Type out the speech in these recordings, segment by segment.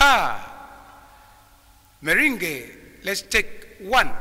star. Meringue, let's take one.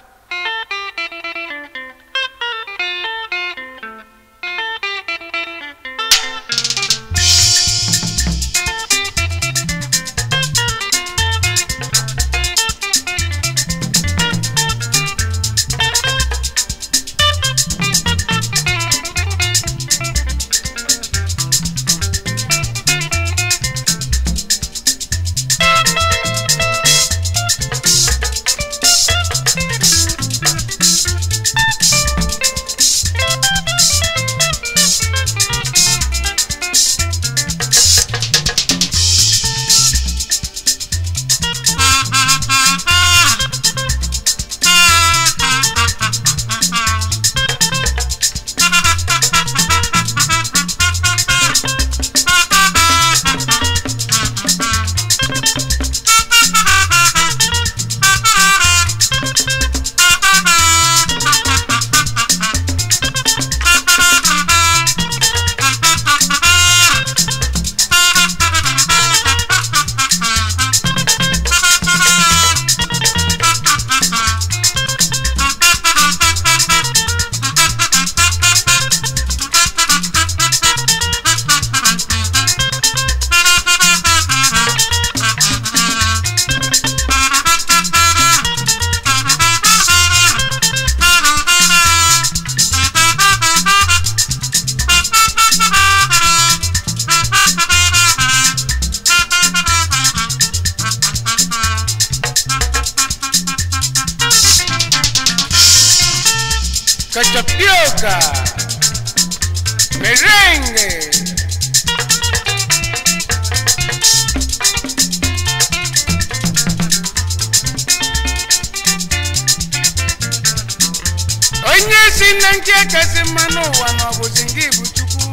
Cachapioca, merengue. onye si na nke kasị mma n'ụwa na ọ bụzi nke bụ chukwu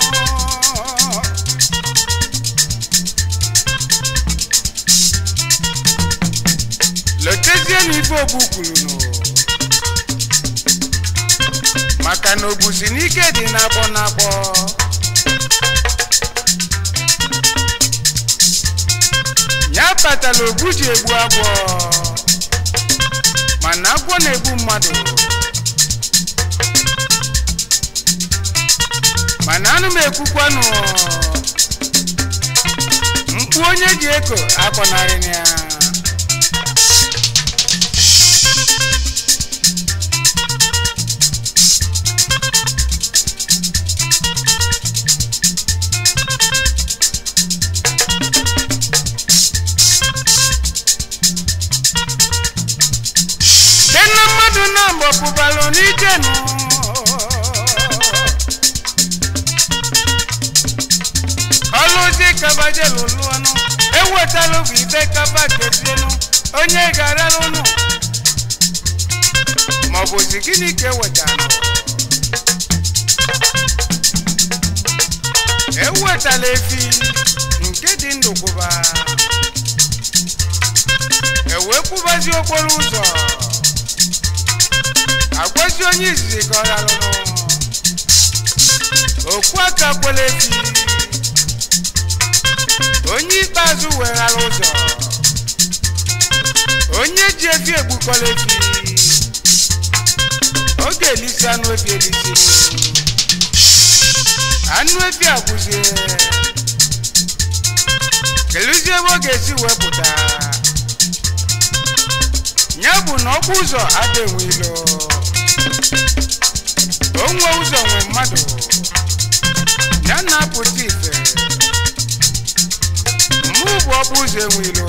lotezie n'ife ogbu kwuru nụ maka na obusi n'ike dị n'akpọ n'akpọ ya kpatara ogbu ji egbu agwọ mana agwọ na-egbu mmadụ mana anụ m ekwukwanụ mkpu onye ji eko akpọnarị ya dena mmadụ na mbọ pụbalụ n'ike nụ ọlụzi kabaje lụlụ ọnụ ewetalụ bụ ibe kaba kezienụ onye ga-arara ụnụ maọbụzi gịnị ka ewetara ewetala efi nke dị ndụ kwụba ewee kwụbazi okporo ụzọ agwazi onye izizi ka ọ rarụrụ okwu aka kwela efi onye ikpeazụ weghara ụzọ onye ji efi egbukọla efi ọ ga-elisi anụ efi elisi anụ efi agwụzie keluzie ebe ọ ga-esi wepụta ya bụ na ọkpụ ụzọ ada enwe ilo onwe ụzọ nwe mmadụ ya na-apụta ife mụ bụ ọkpụ ụzọ enwe ilo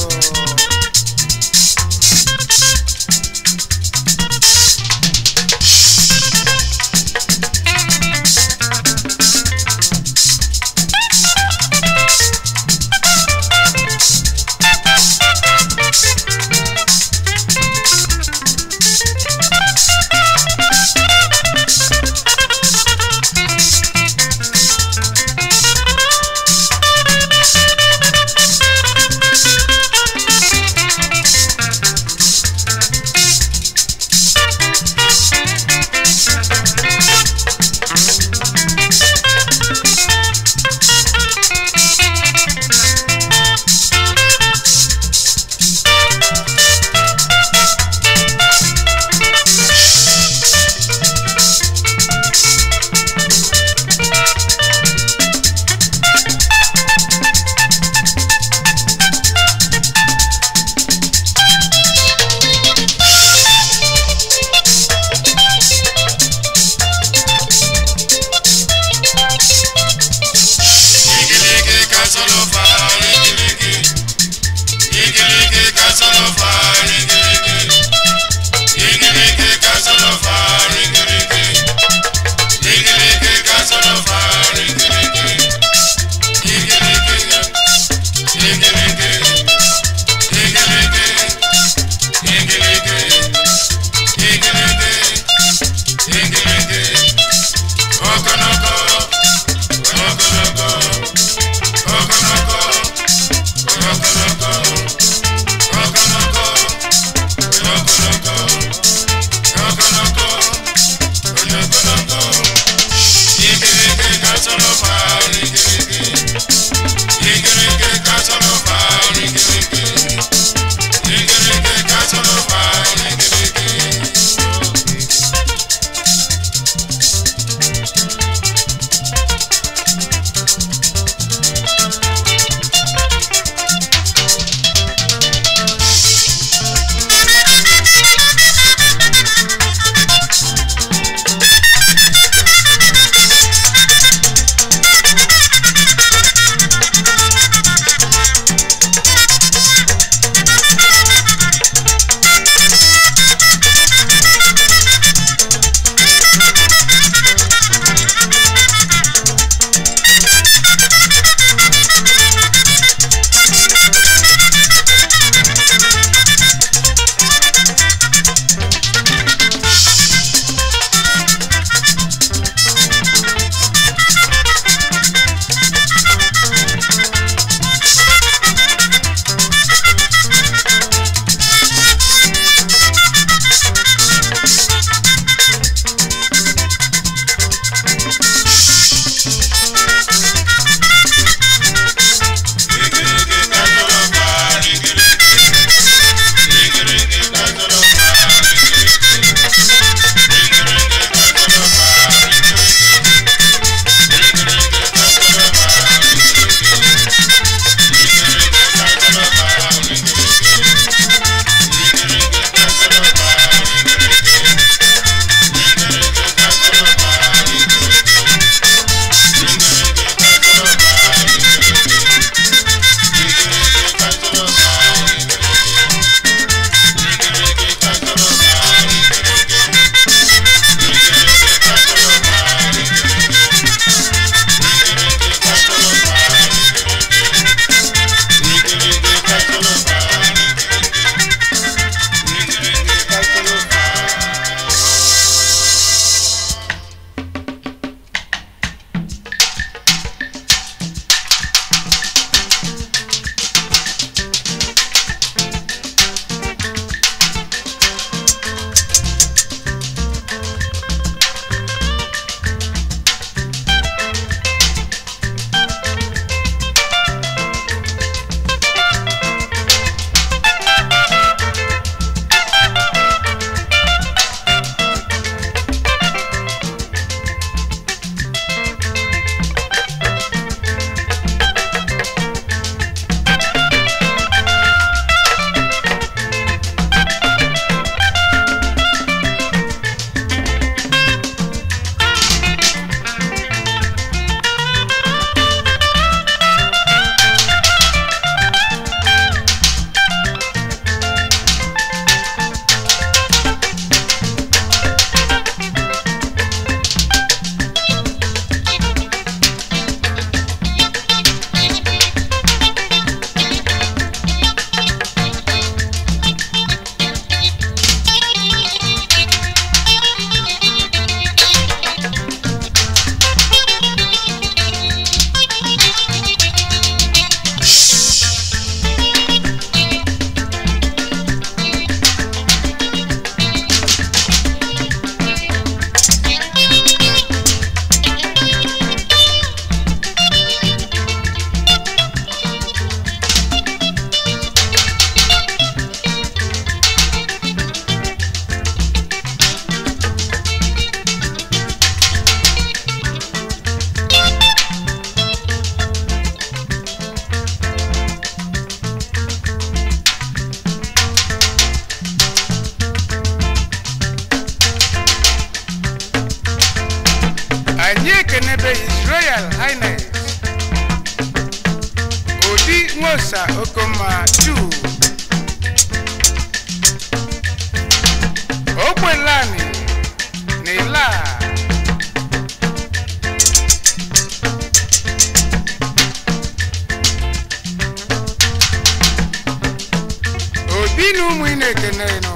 anyị ekenebe his royal highness odi nwosa okoma chu ogbelani na ila obi na ụmụ ị na-ekene nọ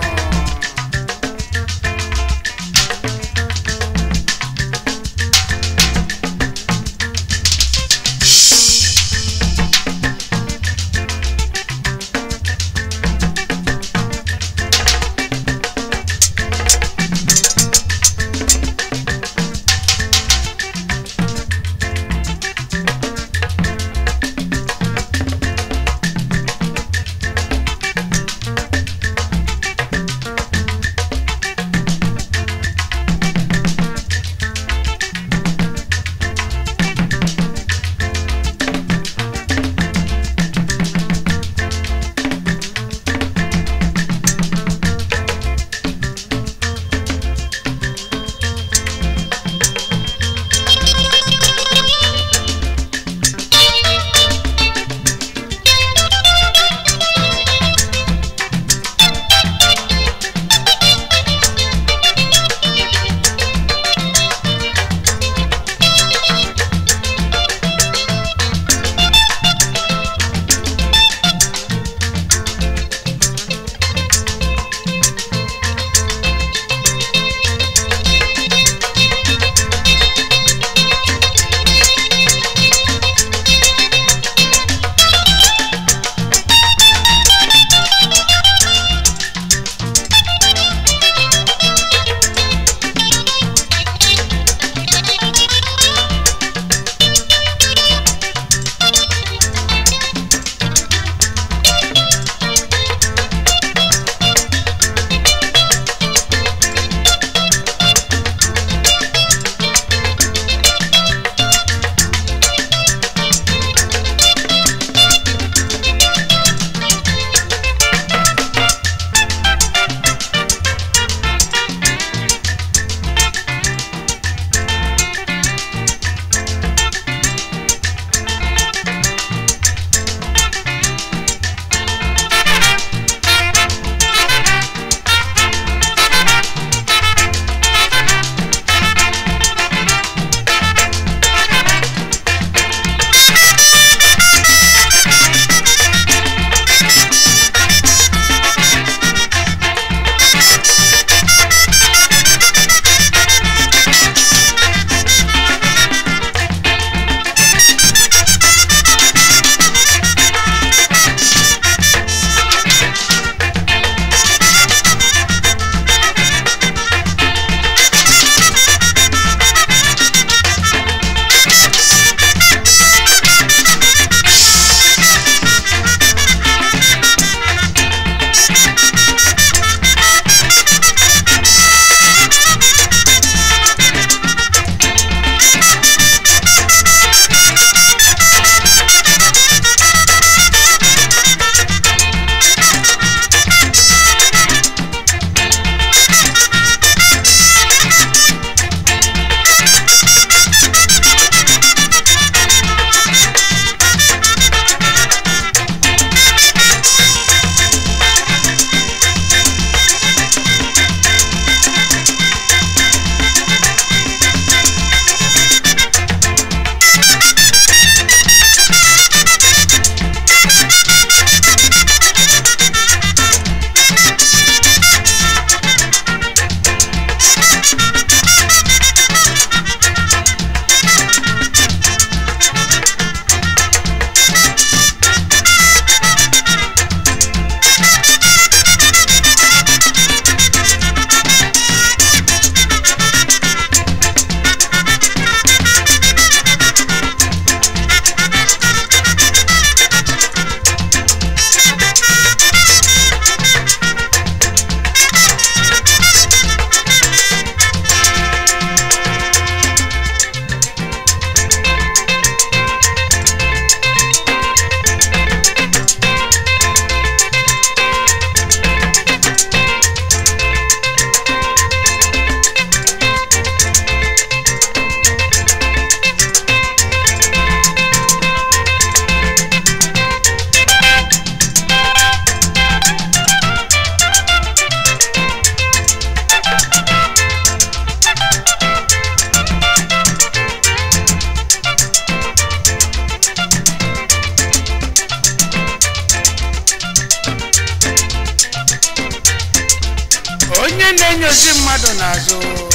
onye na-enyozi mmadụ n'azụ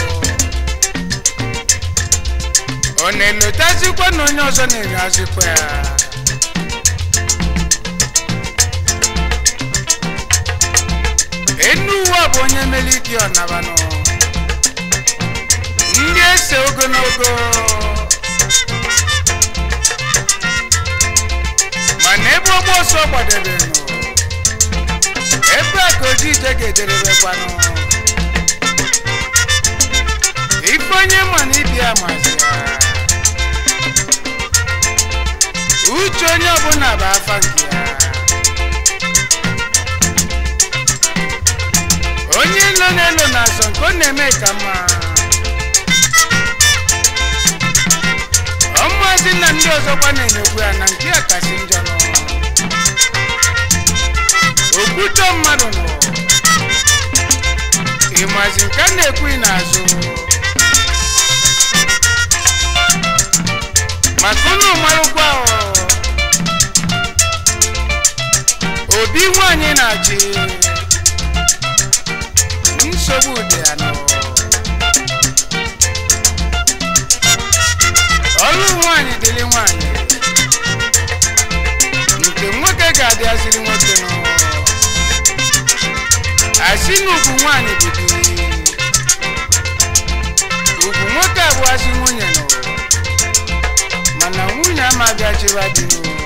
ọ na-elotazikwa na onye ọzọ na-enyozikwa ya enu ụwa bụ onye meliki ọnabanụ ndị ese ogologo mana ebe ọgba ọsọ gbadebenụ ebe a ka oji ije ga-ederebekwanụ ife onye ma na ibia mazi ya uche onye ọbụla bụ afa nke ya onye ilo na-elo na-azọ nke ọ na-eme ka mma ọmụazị na ndị ọzọkwa na-enyekwu ya na nke ya kasị njọ nọ okwutọ mmadụ nọ ịmazi nke a na-ekwughị n'azụ maka unu marụkwa ọ, obi nwanyị na-achị nsogbu dị ya nọ ọrụ nwanyị dịrị nwanyị nke nwoke ga-adịaziri nwoke nọ asị na ugwu nwanyị bụ di nwoke abụghazị nwunye nọ mana nwunye amaghị achịwa dị n'ụlọ